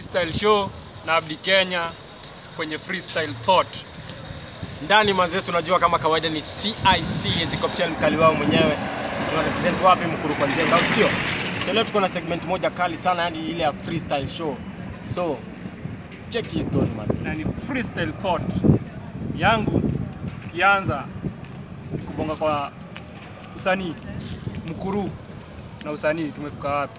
Freestyle show na Abdi Kenya kwenye Freestyle Thought. ndani mazesi unajua kama kawaida ni CIC Ezekiel mkali wao mwenyewe tuna represent wapi mkuru kwa njenga au sio so leo tuko na segment moja kali sana yani ile ya freestyle show so check hii story mazee Na ni Freestyle Thought. Yangu kianza ni kubonga kwa usanii mkuru na usanii tumefika wapi?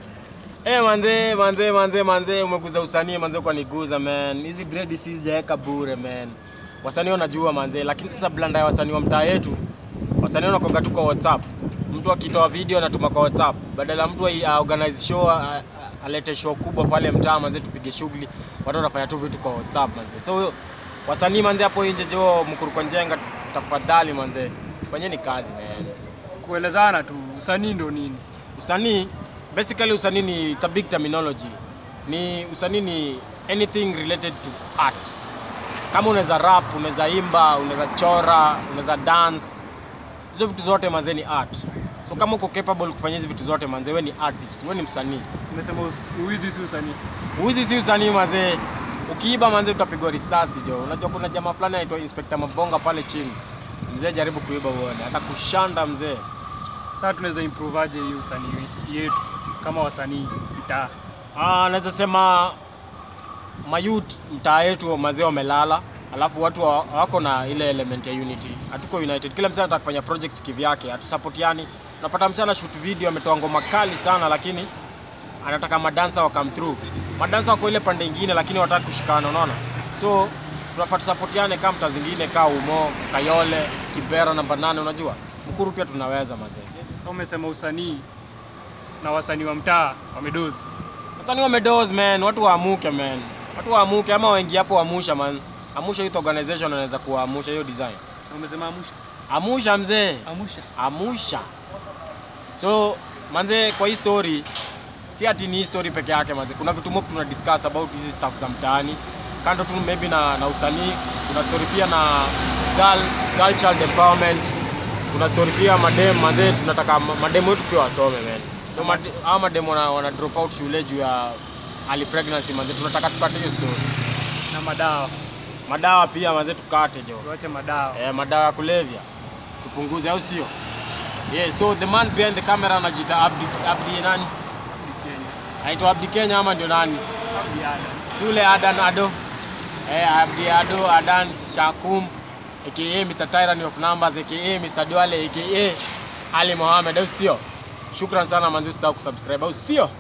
Eh manze manze manze manze umeguza usanii manze kwa niguza man. Hizi dread sijaeka bure man. Wasanii wanajua manze lakini sasa blanda ya wasanii wa mtaa yetu wasanii wanakonga tu kwa WhatsApp. Mtu akitoa video anatuma kwa WhatsApp. Badala mtu ai- a organize show a- a- alete show kubwa pale mtaa manze tupige shughuli. Watu wanafanya tu vitu kwa WhatsApp manze. So wasanii manze hapo nje jo mkuru kwa njenga tafadhali manze. Fanyeni kazi man. Kuelezana tu usanii ndo nini? usanii basically usanii ni it's a big terminology ni usanii ni anything related to art kama unaweza rap unaweza imba unaweza chora unaweza dance hizo vitu zote manze ni art so kama uko capable kufanya hizi vitu zote manze we ni artist we ni msanii Umesema us- uwizi si usanii. Uwizi si usanii mazee. Ukiiba manze utapigwa risasi jo. Unajua kuna jamaa fulani anaitwa Inspector Mabonga pale chini. Mzee jaribu kuiba uone, atakushanda mzee. Sasa tunaweza improve aje hii usanii yetu kama wasanii mtaa? Ah, naweza sema mayut mtaa yetu mazee wamelala, alafu watu wa- wako na ile element ya unity. Hatuko united, kila msee anataka kufanya project kivyake, hatusapotiani. Unapata msee ana shoot video, ametoa ngoma kali sana, lakini anataka madansa wa come through. Madansa wako ile pande ingine, lakini wataki kushikana, unaona? So tunafaa tusapotiane kama mtaa zingine, kaa Umo, Kayole, Kibera namba nane, unajua Mkuru pia tunaweza mazee. Sasa umesema usanii na wasanii wa mtaa wamedozi. Wasanii wamedoze man, watu waamuke man, watu waamuke ama waingie hapo wamusha man. Amusha Youth Organization anaweza kuamusha hiyo design. Na umesema amusha. Amusha mzee, Amusha. amusha. So manze, kwa hii story si ati ni hii story peke yake manze, kuna vitu mob tuna discuss about hizi stuff za mtaani kando tu maybe na, na usanii. Kuna story pia na girl, girl child empowerment. Kuna story pia madem manze, tunataka ma- madem wetu pia wasome man. So made, hawa madem wana, wana drop out shule juu ya early pregnancy manze, tunataka tukate hiyo story. Na madawa. Madawa pia manze tukate jo. Tuache madawa. eh, madawa ya kulevya tupunguze, au sio? Yeah, so the man behind the camera anajiita Abdi, Abdi nani? Ni Kenya. Anaitwa Abdi Kenya ama ndio nani? Abdi Adam. Si ule Adan Ado? Eh, Abdi Ado Adan Shakum aka Mr. Tyranny of Numbers aka Mr. Duale aka Ali Mohamed, au sio? Shukran sana manzi, usisahau kusubscribe, au sio?